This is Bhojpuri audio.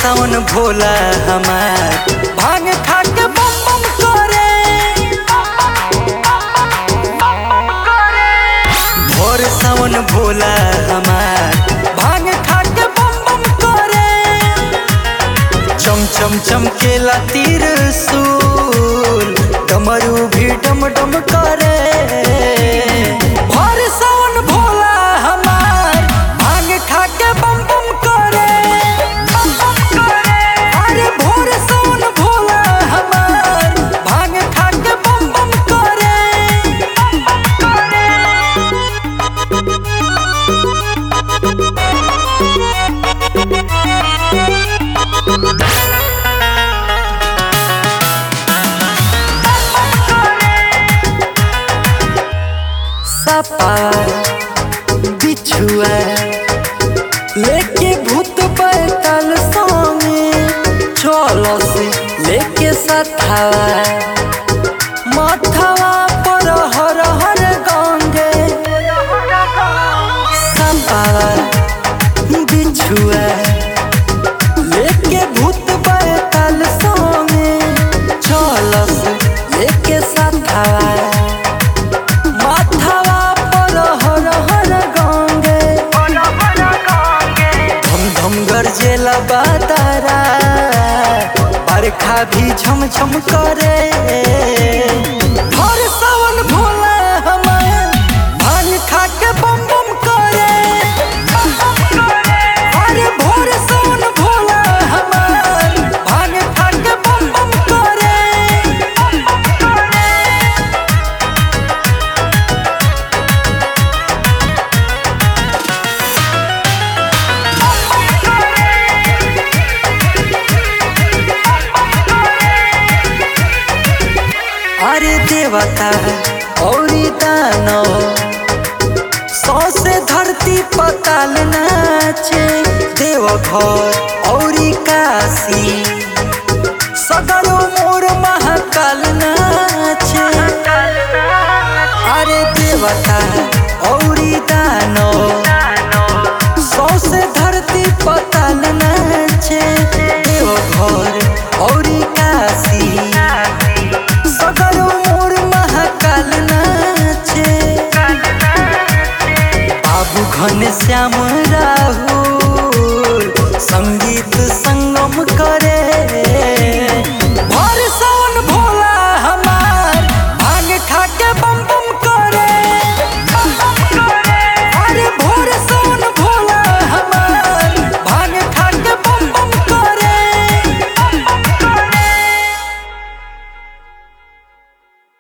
सावन भोला हमार भांग खा के बम बम करे भोर सावन भोला हमार भांग खा के बम बम करे चम चम चमकेला तीर सूल डमरू भी डम डम करे भोर सावन भोला हमार भांग खा के बम बम करे बम बम करे अरे भोर सावन भोला हमार भांग खा के बम बम करे बम बम करे सपा बिछुआ लेके भूत बैतल संगे चलो से लेके सथावा माथावा पर हर हर गंगे सपा बिछुआ लेके भूत बैतल संगे चलो से लेके सथावा माथावा पर हर हर गंगे धम धम गरजेला बातारा बरखा भी झम झम करे हर सावन भोला हमार भांग खा के बम बम करे अरे भोर सावन भोला हमार भांग खा के बम बम करे अरे देवता औरी दानो सौ से धरती पताल नाचे देवघर औरी काशी सगरो मोर महाकाल नाचे अरे देवता औरी